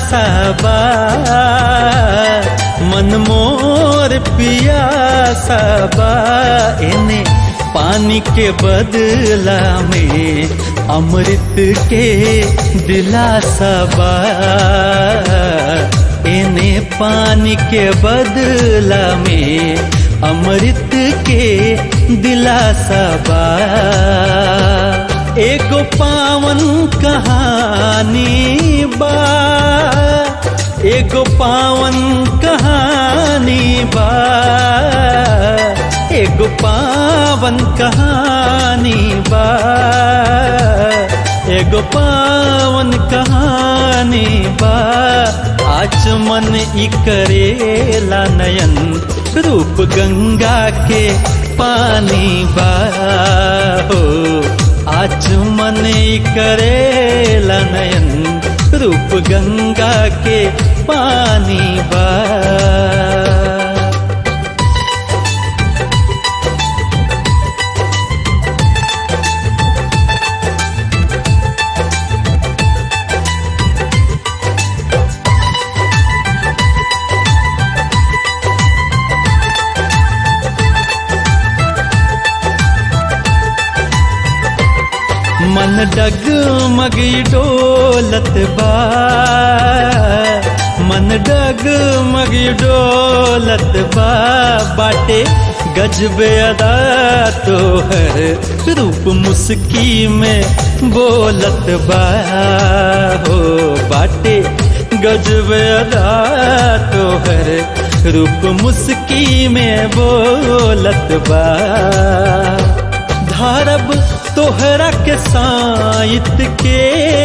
सबा मन मोर पिया सबा इन्हें पानी के बदला में अमृत के दिलासा बा इन्हें पानी के बदला में अमृत के दिलासा बा एगो पावन कहानी बा एगो पावन कहानी बा एगो पावन कहानी बा एगो पावन कहानी बा आज मन ई करेला नयन रूप गंगा के पानी बा हो आज मन ई करेला नयन रूप गंगा के पानी बा मन डगमग डोलत बा मन डगमग डोलत बा बाटे गजबे अदा तो हर रूप मुस्की में बोलत बा हो बाटे गजबे अदा तो हर रूप मुस्की में बोलत बा धरब तोहरा के साइत के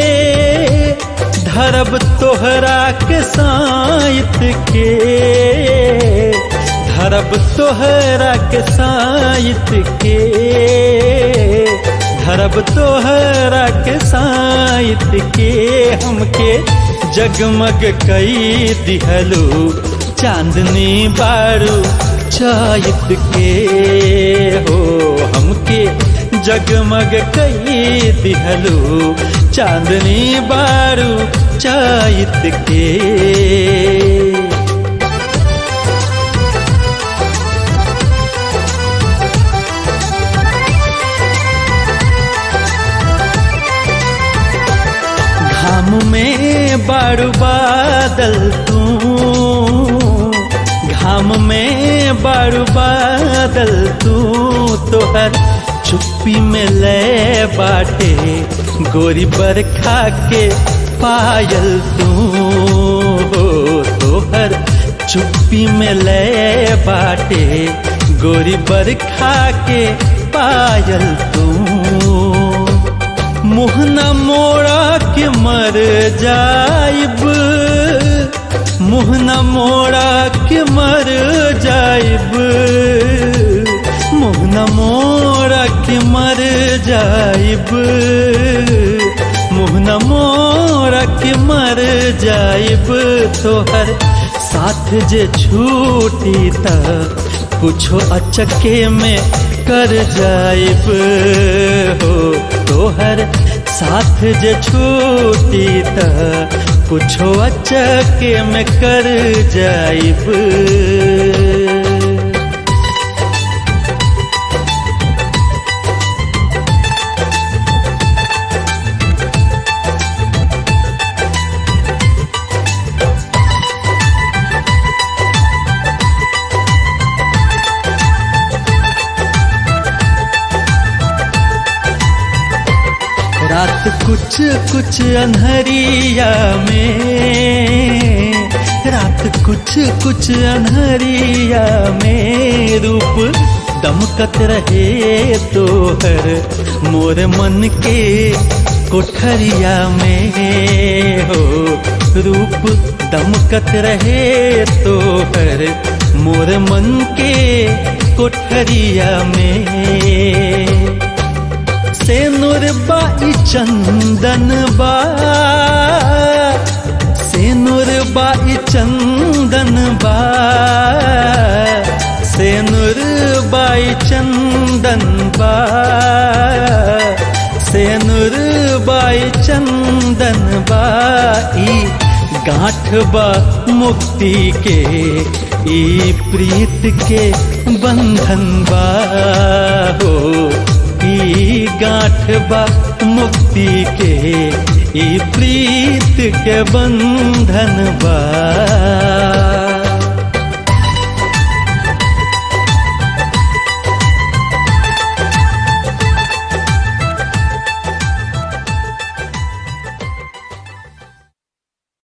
धरब तोहरा के साइत के धरब तोहरा के साइत के धरब तोहरा के साइत के हमके जगमग कई दिहलू चांदनी बारू चायत के हो हमके जगमग कई दिहलू चांदनी बारू चायत के घाम में बारू बादल तू घाम में बारू बादल तू तोहर चुप्पी में ले बाटे गोरी बरखा के पायल तू हो तोहर चुप्पी में ले बाटे गोरी बरखा के पायल तू मुहना मोड़ा के मर जाइब मुहना मोड़ा के मर जाइब मुहना मोड़ा के मर जाइब मुहना मोड़ा के मर जाइब तोहर साथ जे छूटी त कुछो अचके में कर जाइब हो तोहर साथ जे छूटी त कुछो अचके में कर जाइब रात कुछ कुछ अनहरिया में रात कुछ कुछ अनहरिया में रूप दमकत रहे तो हर मोर मन के कोठरिया में हो रूप दमकत रहे तो हर मोर मन के कोठरिया में से नुरबाई चंदन बा से नुरबाई चंदन बा से नुरबाई चंदन बा से नुरबाई चंदन बा ई गांठ बा मुक्ति के ई प्रीत के बंधन बा हो ई गांठ बा मुक्ति के ई प्रीत के बंधन बा